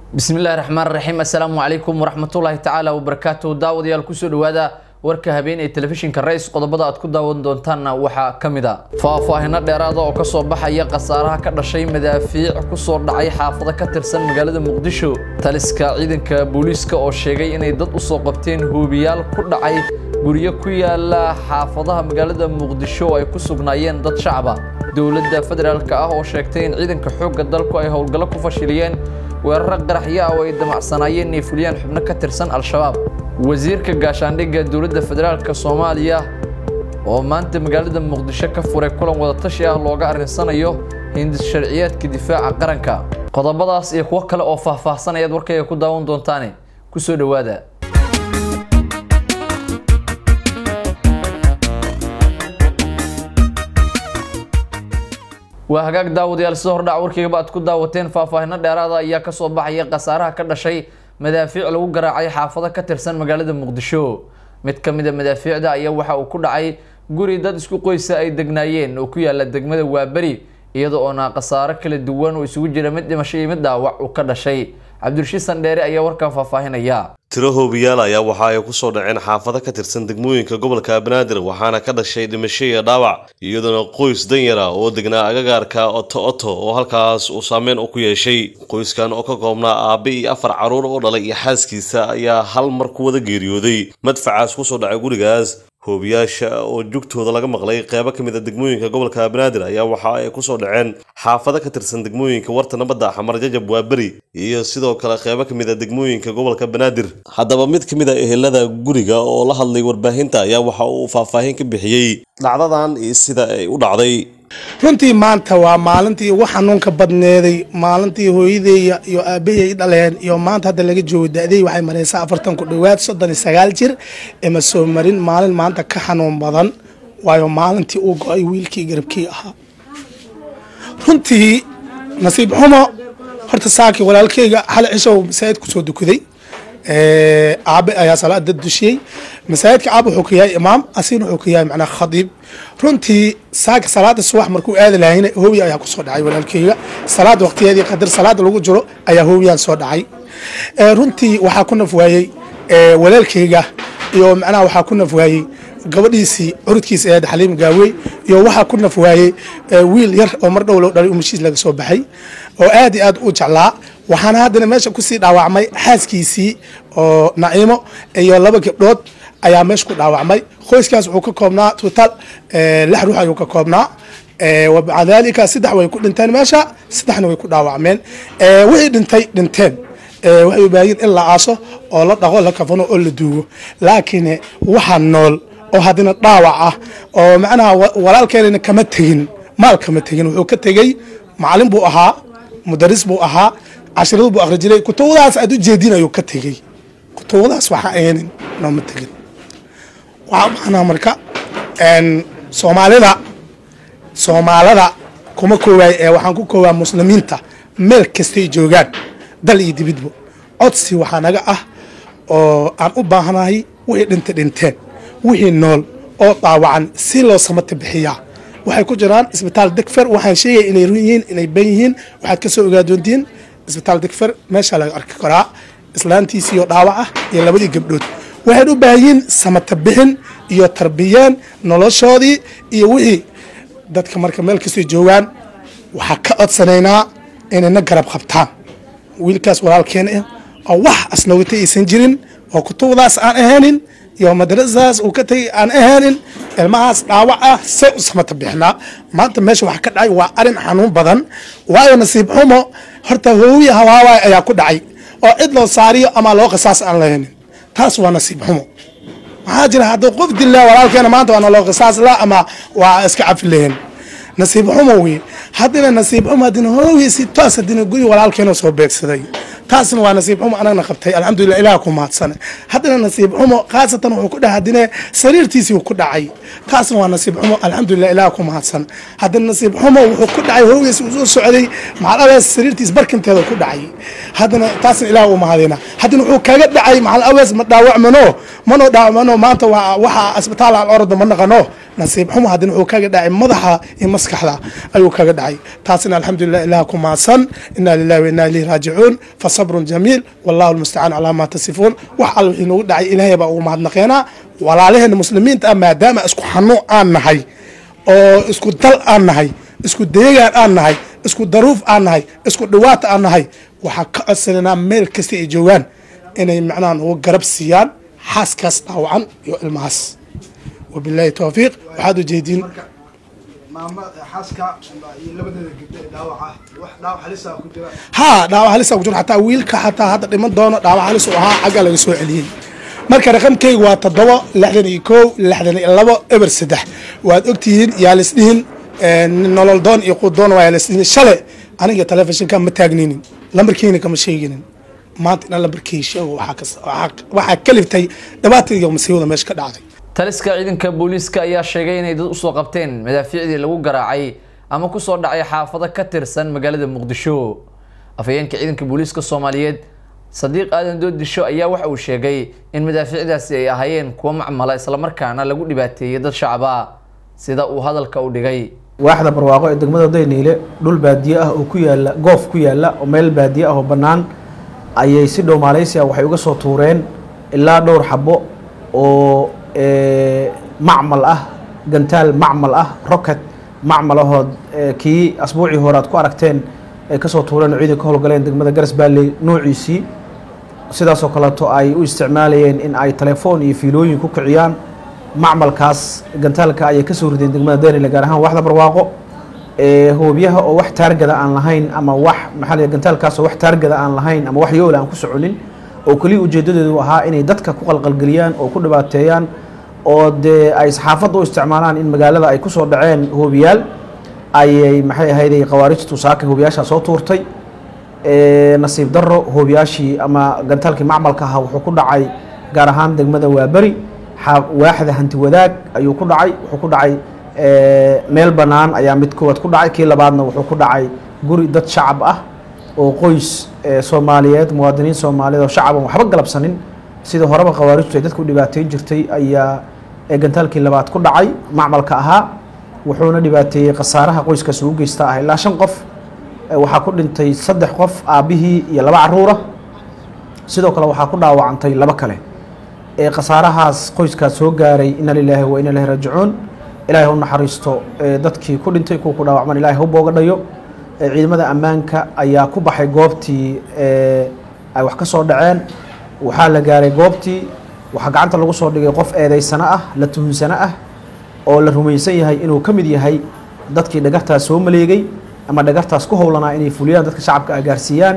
bismillahi raxmaan raxiim assalaamu calaykum waraxmatullaahi tacaala wabarakaatuhu daawadayaal kusoo dhawaada warka habeen ee telefishinka ra-is qodobada aad ku daawan doontaanna waxaa ka mid a faahfaahino dheeraada oo kasoo baxaya khasaaraha ka dhashay madaafiic kusoo dhacay xaafado ka tirsan magaalada muqdisho taliska ciidanka booliiska oo sheegay inay dad usoo qabteen hoobiyaal ku dhacay guryo ku yaala xaafadaha magaalada muqdisho oo ay ku sugnaayeen dad shacaba dowladda federaalk ah oo sheegtay in ciidanka xoogga dalku ay howlgallo ku fashiliyeen weeraro qaraxyo ah oo ay damacsanaayeen inay fuliyaan xubno ka tirsan al-shabaab wasiirka gaashaandhigga dowladda federaalk soomaaliya oo maanta magaalada muqdisho ka furay kulan wadatashi ah looga arrinsanayo hindis sharciyeedka difaaca qaranka qodobadaas iyo kuwo kale oo faahfaahsan ayaad warkayga ku daawan doontaane kusoo dhowaada waa hagaag daawadayaal sida hordhac warkaygaba aad ku daawateen faahfaahino dheeraada ayaa kasoo baxaya khasaaraha ka dhashay madaafiic lagu garaacay xaafado ka tirsan magaalada muqdisho mid ka mid a madaafiicda ayaa waxa uu ku dhacay guri dad isku qoysa ay degnaayeen oo ku yaala degmada waaberi iyada oona khasaaro kala duwan oo isugu jira mid dhimasho iyo mid dhaawac uu ka dhashay cabdirashiid sandheere ayaa warkan faahfaahinaya tiro hoobiyaal ayaa waxa ay kusoo dhaceen xaafado ka tirsan degmooyinka gobolka banaadir waxaana ka dhashay dhimasho iyo dhaawac iyadoona qoys danyara oo degnaa agagaarka oto oto oo halkaas uu saameyn u ku yeeshay qoyskan oo ka koobnaa aabe iyo afar carruur oo dhalay iyo xaaskiisa ayaa hal mar ku wada geeriyooday madfacaas kusoo dhacay gurigaas hoobiyaasha oo jugtooda laga maqlay qeybo ka mid a degmooyinka gobolka banaadir ayaa waxa ay kusoo dhaceen xaafado ka tirsan degmooyinka warta nabadda xamar jajab waaberi iyo sidoo kale qeybo ka mid a degmooyinka gobolka banaadir haddaba mid ka mid a ehelada guriga oo la hadlay warbaahinta ayaa waxa uu faahfaahin ka bixiyey dhacdadan iyo sida ay u dhacday runtii maanta waa maalintii ugu xanuunka badneeday maalintii hooyadeeya iyo aabahey dhaleen iyo maanta hadda laga joogo da-dey waxay mareysaa afartan ku dhowaad soddon iyo sagaal jir ima soo marin maalin maanta ka xanuun badan waayo maalintii uu go-ay wiilkii garabkii ahaa runtii nasiib xumo horta saakii walaalkeyga xal cishow masaajid kusoo dukaday aabe ayaa salaada dushiyey masaajidka aabe wuxuu ka yahay imaam asiin wuxuu ka yahay macnaa khadiib runtii saaka salaada subax markuu aadi lahayna hoobiya ayaa kusoo dhacay walaalkeyga salaada waqtiyeedii qadar salaada lagu jiro ayaa hoobiyaan soo dhacay runtii waxaa ku naf waayey walaalkeyga iyo macnaha waxaa ku naf waayey gabadhiisii curudkiisa eed xaliim gaawey iyo waxaa ku naf waayey wiil yar oo mar dhow loo dhalay umashiis laga soo baxay oo aad iyo aad u jeclaa waxaana haddana meesha kusii dhaawacmay xaaskiisii oo naciimo iyo laba gabdhood ayaa meesha ku dhaawacmay qoyskaas wuxuu ka koobnaa total lix ruux ayuu ka koobnaa wamaca daalika saddex way ku dhinteen meesha saddexna way ku dhaawacmeen wixii dhintay dhinteen waxay u baahiyin in la aaso oo la dhaqo la kafano oo la duugo laakiin waxaa nool oo haddana dhaawac ah oo macnaha walaalkeenana kama tegin maal kama tegin wuxuu ka tegey macalin buu ahaa mudaris buu ahaa cashiradu buu akhri jiray kutubadaas aad u jeedin ayuu ka tegey kutubadaas waxa aynin nooma tegin waxaa maanaa marka soomaalida soomaalida kuma koowaay ee waxaan ku koobaa muslimiinta meel kastay joogaan dal iyo dibidbo codsi waxaa naga ah oo aan u baahanahay wixii dhintay dhinteen wixii nool oo dhaawacan si loo samata bixiyaa waxay ku jiraan isbitaal degfer waxaan sheegaya inay run yihiin inay ban yihiin waxaad ka soo ogaa doontiin isbitaal degfer meesha laga arki karaa islaantiisiiyo dhaawac ah iyo labadii gabdhood waxayn u baahanyiin samata bixin iyo tarbiyeen noloshoodii iyo wixii dadka marka meel kastay joogaan waxaa ka codsanaynaa inayna garab qabtaan wiilkaas walaalkeen ah oo wax asnoogata aysan jirin oo kutubadaas aan ahaanin iyo madrasadaas uu ka tegay aan ahaanin ilmahaas dhaawac ah see u samata bixinaa maanta meesha waxa ka dhacay waa arin xanuun badan waayo nasiib xumo horta hoowiya hawaawaay ayaa ku dhacay oo cid loo saariyo ama loo qisaas aan lahaynin taas waa nasiib xumo maxaa jira hadduu qof dilla walaalkeena maanta waana loo qisaas la ama waa iska cafi lahayn nasiib xumo wey haddina nasiib xumo haddina hoowiya si toos haddina guri walaalkeena soo beegsaday taasna waa nasiib xumo anagna qabtay alxamdulilah ilaah ku mahadsane haddana nasiib xumo khaasatan wuxuu ku dhaha haddina sariirtiisii ku dhacay taasna waa nasiib xumo alxamdulilah ilaah ku mahadsan haddana nasiib xumo wuxuu ku dhacay hoogiis uu soo socday macalabees sariirtiis barkinteeda ku dhacay haddana taasna ilaah u mahadina haddana wuxuu kaga dhacay macalabees ma dhaawacmano mano dhaawacmano maanta waa waxa asbitaal aan orada ma naqano nasiib xumo haddana wuxuu kaga dhacay madaxa iyo maskaxda ayuu kaga dhacay taasina alxamdulilah ilaah ku maadsan inaa lilahi wa inaa ilayhi raajicuun fa sabrun jamiil wallahu almustacaan calaa maa tasifuun wax alla wixii nagu dhacay ilaahay baa ugu mahadnaqeenaa walaalaheena muslimiinta ah maadaama isku xanuun aan nahay oo isku dal aan nahay isku deegaan aan nahay isku daruuf aan nahay isku dhawaata aan nahay waxaa ka codsananaa meel kasta ay joogaan inay macnaha ugu garab siiyaan xaaskaas dhaawacan iyo ilmahaas wabilaahi towfiiq waxaad ujeediin ha dhaawac halisa ku jiro xataa wiilka xataa hadda dhiman doono dhaawac halis u ahaa xagga laga soo celiyey marka raqamkayga waa toddoba lixdan iyo kow lixdan iyo labo eber saddex waad ogtihiin yaa lisdhihin nolol doon iyo qudoon waa lisdhihin shale aniga telefishinka ma taagninin lambarkiina kama sheeginin maanta inaan lambarkii sheego waxaa kaliftay dhibaatadiiyo masiibada meesha ka dhacday taliska ciidanka booliiska ayaa sheegay inay dad usoo qabteen madaafiicdii lagu garaacay ama kusoo dhacay xaafado ka tirsan magaalada muqdisho afhayeenka ciidanka booliiska soomaaliyeed sadiiq aadan doodisho ayaa waxa uu sheegay in madaafiicdaasi ay ahaayeen kuwo macmala islamarkaana lagu dhibaateeyey dad shacaba sida uu hadalka u dhigay waaxda barwaaqo ee degmada dayniile dhul baadiye ah oo ku yaala goof ku yaala oo meel baadiye ah oo bannaan ayay si dhow maaleysia waxay uga soo tuureen ilaa dhowr xabo oo macmal ah gantaal macmal ah rocket macmal ahood kii asbuucii hore aad ku aragteen ay kasoo tuureen oo ciidanka howlgaleen degmada garas baalley noociisii sidaasoo kaleeto ay u isticmaalayeen in ay telefoon iyo fiilooyin ku kiciyaan macmalkaas gantaalka ayay kasoo rideen degmada daynile gaar ahaan waxda barwaaqo hoobyaha oo wax taargada aan lahayn ama wax maxaa la gantaalkaas oo wax taargada aan lahayn ama wax yoola aan ku soconin oo keliya ujeedadeedu ahaa inay dadka ku qalqalgeliyaan oo ku dhibaateeyaan oo dee ay saxaafadda u isticmaalaan in magaalada ay kusoo dhaceen hoobiyaal ayay maxay ahayday khawaarijtu saaka hoobiyaashaa soo tuurtay nasiib daro hoobiyaashii ama gantaalkii macmalka ahaa wuxuu ku dhacay gaar ahaan degmada waaberi waaxda hanti wadaag ayuu ku dhacay wuxuu ku dhacay meel bannaan ayaa mid koowaad ku dhacay kii labaadna wuxuu ku dhacay guri dad shacab ah oo qoys soomaaliyeed muwaadiniin soomaaliyeed oo shacab aan waxba galabsanin sida horeba khawaarijtu ay dadku dhibaateyn jirtay ayaa gantaalkii labaad ku dhacay macmalka ahaa wuxuuna dhibaateeyey khasaaraha qoyskaas ugu geysta ah ilaa shan qof waxaa ku dhintay saddex qof aabbihii iyo laba caruura sidoo kale waxaa ku dhaawacantay laba kale khasaarahaas qoyskaas soo gaaray ina lilaahi wa ina ilahi raajicuun ilaahay u naxariisto dadkii ku dhintay kuwa ku dhaawacman ilahay ha u booga dhayo ciidamada ammaanka ayaa ku baxay goobtii ay wax ka soo dhaceen waxaa la gaaray goobtii waxaa gacanta lagu soo dhigay qof eedeysano ah la tuhunsano ah oo la rumaysan yahay inuu ka mid yahay dadkii dhagartaas soo maleegay ama dhagartaas ku howlanaa inay fuliyaan dadka shacabka ah gaarsiiyaan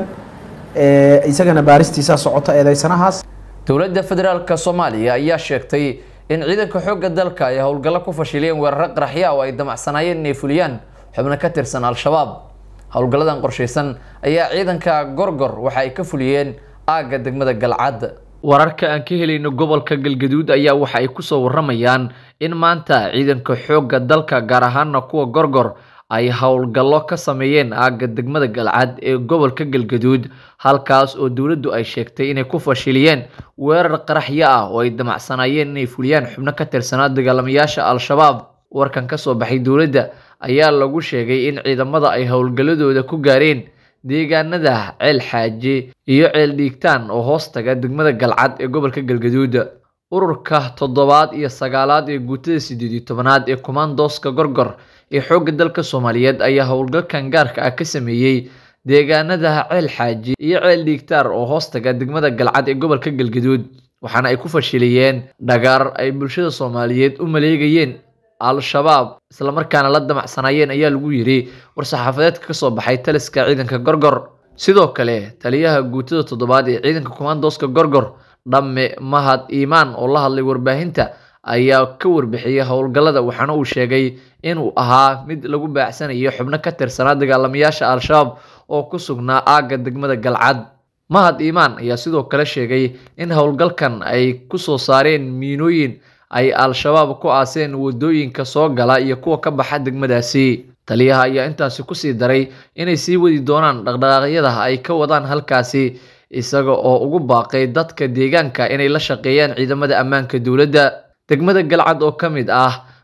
isagana baaristiisaa socota eedeysanahaas dowladda federaalka soomaaliya ayaa sheegtay in ciidanka xoogga dalka ay howlgallo ku fashiliyeen weeraro qaraxya oo ay damacsanaayeen inay fuliyaan xubno ka tirsan al-shabaab howlgalladan qorshaysan ayaa ciidanka gorgor waxa ay ka fuliyeen aagga degmada galcad wararka aan ka helayno gobolka galgaduud ayaa waxa ay kusoo waramayaan in maanta ciidanka xoogga dalka gaar ahaana kuwa gorgor ay howlgallo ka sameeyeen aagga degmada galcad ee gobolka galgaduud halkaas oo dowladdu ay sheegtay inay ku fashiliyeen weerar qaraxyo ah oo ay damacsanaayeen inay fuliyaan xubno ka tirsanaa dagaalamayaasha al-shabaab warkan kasoo baxay dowladda ayaa lagu sheegay in ciidamada ay howlgalladooda ku gaareen deegaanada ceel xaaje iyo ceel dhiigtaan oo hoos taga degmada galcad ee gobolka galgaduud ururka toddobaad iyo sagaalaad ee guutada sideed iyo tobanaad ee kumaandooska gorgor ee xoogga dalka soomaaliyeed ayaa howlgalkan gaarka ah ka sameeyey deegaanada ceel xaaji iyo ceel dhiigtaar oo hoos taga degmada galcad ee gobolka galgaduud waxaana ay ku fashiliyeen dhagaar ay bulshada soomaaliyeed u maleegayeen al-shabaab islamarkaana la damacsanaayeen ayaa lagu yiri war-saxaafadeedka kasoo baxay taliska ciidanka gorgor sidoo kale taliyaha guutada toddobaad ee ciidanka kumaandooska gorgor dhamme mahad iimaan oo la hadlay warbaahinta ayaa ka warbixiyey howlgallada waxaana uu sheegay inuu ahaa mid lagu baacsanayo xubno ka tirsanaa dagaalamayaasha al-shabaab oo ku sugnaa aagga degmada galcad mahad iimaan ayaa sidoo kale sheegay in howlgalkan ay kusoo saareen miinooyin ay al-shabaab ku aaseen wadooyinka soo gala iyo kuwa ka baxa degmadaasi taliyaha ayaa intaasi kusii daray inay sii wadi doonaan dhaqdhaqaaqyada ay ka wadaan halkaasi isaga oo ugu baaqay dadka deegaanka inay la shaqeeyaan ciidamada ammaanka dowladda degmada galcad oo ka mid ah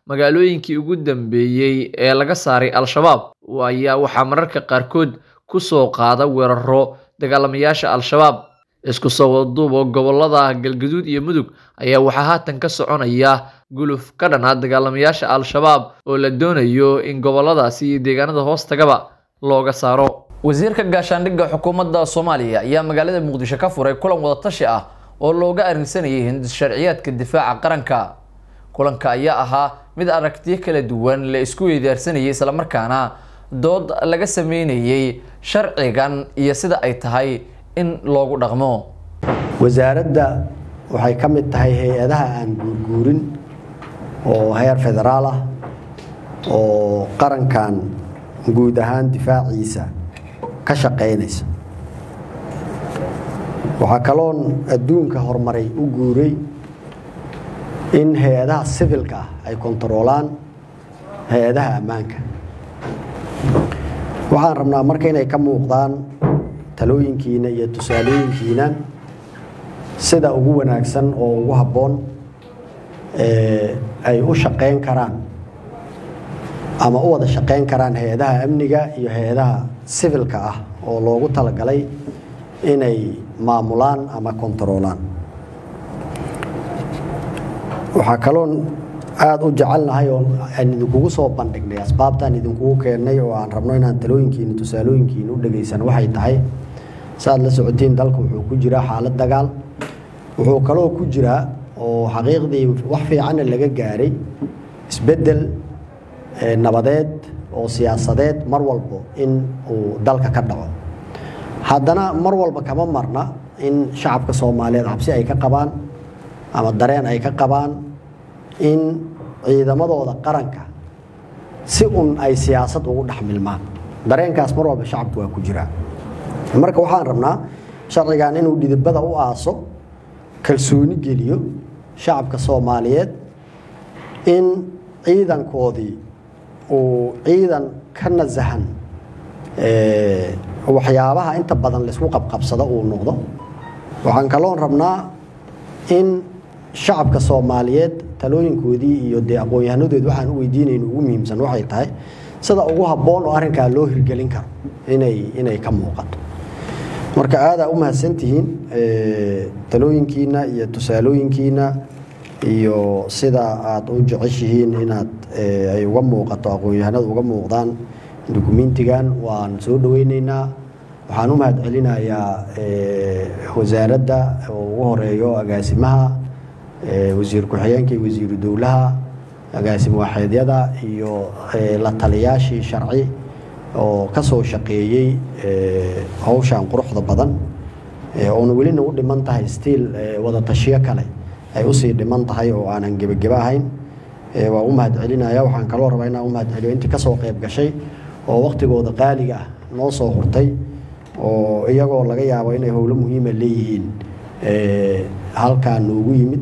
magaalooyinkii ugu dambeeyey ee laga saaray al-shabaab ayaa waxaa mararka qaarkood ku soo qaada weeraro dagaalamayaasha al-shabaab isku soo wadaduubo gobolada galgaduud iyo mudug ayaa waxaa haatan ka soconaya guluf ka dhan ah dagaalamayaasha al-shabaab oo la doonayo in goboladaasi iyo deegaanada hoostagaba looga saaro wasiirka gaashaandhigga xukuumadda soomaaliya ayaa magaalada muqdisho ka furay kulan wadatashi ah oo looga arrinsanayay hindis sharciyaadka difaaca qaranka kulanka ayaa ahaa mid aragtiyo kala duwan la isku weydaarsanayay islamarkaana dood laga sameynayay sharcigan iyo sida ay tahay in loogu dhaqmo wasaaradda waxay ka mid tahay hay-adaha aan guurguurin oo heer federaal ah oo qarankan guud ahaan difaaciisa ka shaqaynaysa waxaa kaloon adduunka horumaray u guuray in hay-adaha sivilka ah ay kontaroolaan hay-adaha ammaanka waxaan rabnaa marka inay ka muuqdaan talooyinkiina iyo tusaalooyinkiina sida ugu wanaagsan oo ugu habboon ay u shaqayn karaan ama u wada shaqayn karaan hay-adaha amniga iyo hay-adaha sivilka ah oo loogu talagalay inay maamulaan ama kontaroolaan waxaa kaloon aada u jecelnahay oo aan idinkugu soo bandhignay asbaabtaan idinkugu keennay oo aan rabno inaan talooyinkiina tusaalooyinkiina u dhegaysan waxay tahay saaad la socotiin dalka wuxuu ku jiraa xaalad dagaal wuxuu kaloo ku jiraa oo xaqiiqdii wax fiicanna laga gaaray isbeddel nabadeed oo siyaasadeed mar walbo in uu dalka ka dhaco haddana mar walba kama marna in shacabka soomaaliyeed cabsi ay ka qabaan ama dareen ay ka qabaan in ciidamadooda qaranka si un ay siyaasad ugu dhex milmaan dareenkaas mar walba shacabku waa ku jiraa marka waxaan rabnaa sharcigan inuu dhidibada u aaso kalsooni geliyo shacabka soomaaliyeed in ciidankoodii uu ciidan ka nasahan waxyaabaha inta badan laysku qabqabsado uu noqdo waxaan kaloon rabnaa in shacabka soomaaliyeed talooyinkoodii iyo dee aqoon-yahanadood waxaan u weydiinayno ugu muhiimsan waxay tahay sida ugu habboon oo arrinkaa loo hirgelin karo inay inay ka muuqato marka aadaa u mahadsantihiin talooyinkiina iyo tusaalooyinkiina iyo sida aada u jeceshihiin inaad ay uga muuqato aqoon-yahanada uga muuqdaan dukumentigan waan soo dhaweyneynaa waxaan u mahad celinayaa wasaaradda oo ugu horeeyo agaasimaha wasiir ku-xigeenka iyo wasiiru dowlaha agaasim waaxeedyada iyo la taliyaashii sharci oo ka soo shaqeeyey howshan quruxda badan oona welina u dhiman tahay stiil wada tashiyo kale ay usii dhiman tahay oo aanan gebageba ahayn waa u mahad celinaya waxaan kaloo rabaa inaan u mahad celiyo intii kasoo qayb gashay oo waktigooda qaaliga ah noo soo hurtay oo iyagoo laga yaabo inay howlo muhiima leeyihiin halkaa noogu yimid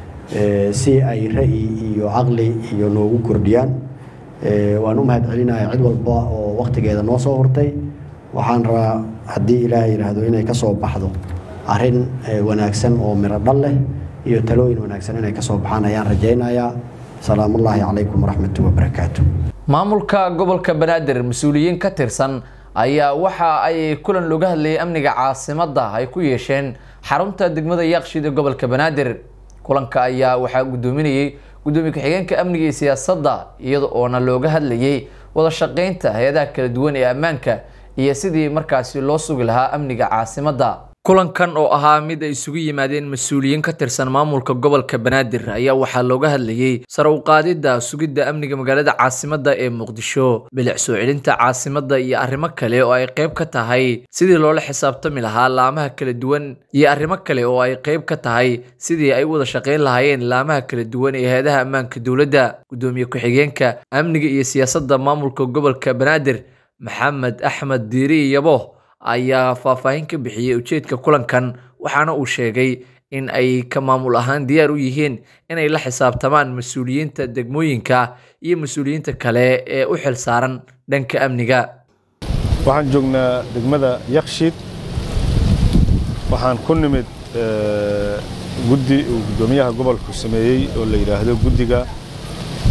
si ay ra'yi iyo caqli iyo noogu kordhiyaan waan u mahad celinaya cid walba oo waktigeeda noo soo hurtay waxaan rabaa haddii ilaah yidhaahdo inay ka soo baxdo arrin wanaagsan oo miro dhal leh iyo talooyin wanaagsan inay ka soo baxaan ayaan rajaynayaa salaamullaahi calaykum waraxmatu wabarakaatu maamulka gobolka banaadir mas-uuliyiin ka tirsan ayaa waxa ay kulan looga hadlayay amniga caasimadda ay ku yeesheen xarunta degmada yaaqshiid ee gobolka banaadir kulanka ayaa waxaa guddoominayay guddoomiye ku-xigeenka amniga iyo siyaasadda iyada oona looga hadlayay wada shaqeynta hay-adaha kala duwan ee ammaanka iyo sidii markaasi loo sugi lahaa amniga caasimadda kulankan oo ahaa mid ay isugu yimaadeen mas-uuliyiin ka tirsan maamulka gobolka banaadir ayaa waxaa looga hadlayay sare u qaadidda sugidda amniga magaalada caasimadda ee muqdisho bilic soo celinta caasimadda iyo arrimo kale oo ay qayb ka tahay sidii loola xisaabtami lahaa laamaha kala duwan iyo arrimo kale oo ay qayb ka tahay sidii ay u wada shaqayn lahaayeen laamaha kala duwan ee hay-adaha ammaanka dowladda guddoomiye ku-xigeenka amniga iyo siyaasadda maamulka gobolka banaadir maxamed axmed diiri yabo ayaa faahfaahin ka bixiyey ujeedka kulankan waxaana uu sheegay in ay ka maamul ahaan diyaar u yihiin inay la xisaabtamaan mas-uuliyiinta degmooyinka iyo mas-uuliyiinta kale ee u xil saaran dhanka amniga waxaan joognaa degmada yakshiid waxaan ku nimid guddi uu guddoomiyaha gobolku sameeyey oo la yidhaahdo guddiga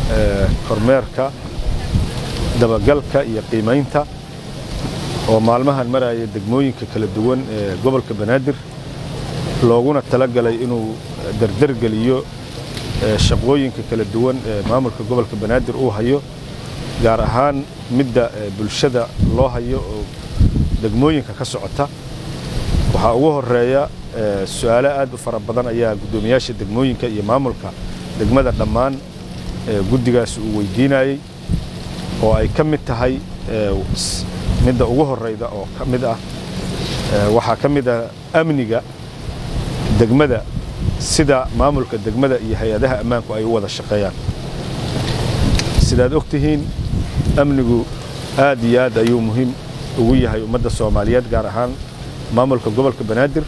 kormeerka dabagalka iyo qiimaynta oo maalmahan maraya degmooyinka kala duwan ee gobolka banaadir looguna talagalay inuu dardargeliyo shaqooyinka kala duwan ee maamulka gobolka banaadir uu hayo gaar ahaan midda bulshada loo hayo oo degmooyinka ka socota waxaa ugu horeeya su-aalo aad u fara badan ayaa guddoomiyaasha degmooyinka iyo maamulka degmada dhammaan guddigaas uu weydiinayey oo ay ka mid tahay midda ugu horeyda oo ka mid ah waxaa ka mid ah amniga degmada sida maamulka degmada iyo hay-adaha ammaanku ay u wada shaqeeyaan sidaad og tihiin amnigu aad iyo aad ayuu muhiim ugu yahay ummadda soomaaliyeed gaar ahaan maamulka gobolka banaadir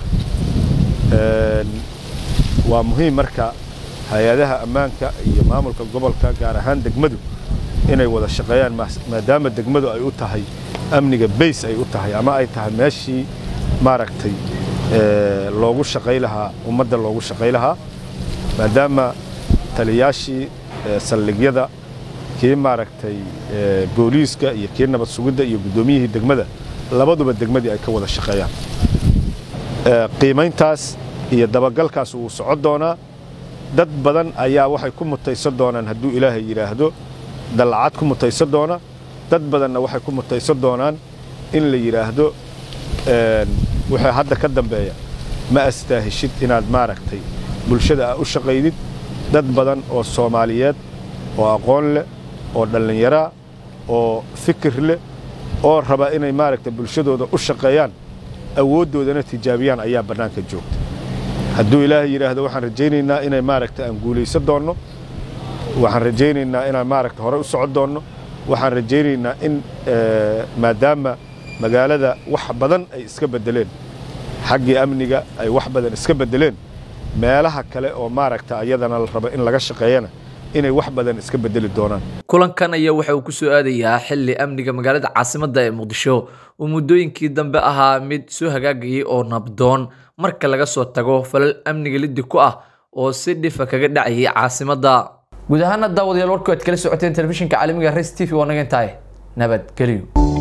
waa muhiim marka hay-adaha ammaanka iyo maamulka gobolka gaar ahaan degmadu inay wada shaqeeyaan maadaama degmadu ay u tahay amniga bays ay u tahay ama ay tahay meeshii maaragtay loogu shaqay lahaa ummadda loogu shaqay lahaa maadaama taliyaashii saldhigyada kii maaragtay booliiska iyo kii nabad sugidda iyo guddoomiyihii degmada labaduba degmadii ay ka wada shaqeeyaan qiimayntaas iyo dabagalkaas wuu socon doonaa dad badan ayaa waxay ku mutaysan doonaan hadduu ilaahay yidhaahdo dallacad ku mutaysan doona dad badanna waxay ku mutaysan doonaan in la yidhaahdo wixii hadda ka dambeeya ma astaahishid inaad maaragtay bulshada aa u shaqaydid dad badan oo soomaaliyeed oo aqoon leh oo dhallinyaraa oo fikir leh oo raba inay maaragtay bulshadooda u shaqeeyaan awooddoodana tijaabiyaan ayaa bannaanka joogta hadduu ilaahay yidhaahdo waxaan rajaynaynaa inay maaragta aan guulaysan doonno waxaan rajaynaynaa inaan maaragta hore u socon doonno waxaan rajaynaynaa in maadaama magaalada wax badan ay iska beddeleen xaggii amniga ay wax badan iska beddeleen meelaha kale oo maaragta ayadana la rabo in laga shaqeeyana inay wax badan iska beddeli doonaan kulankan ayaa waxa uu ku soo aadayaa xilli amniga magaalada caasimadda ee muqdisho uu muddooyinkii dambe ahaa mid soo hagaagayay oo nabdoon marka laga soo tago falal amniga liddi ku ah oo si dhifa kaga dhacayay caasimadda guud ahaana daawadayaal warku aad kala socoteen telefishinka caalamiga res t v waa naga intahay nabadgelyo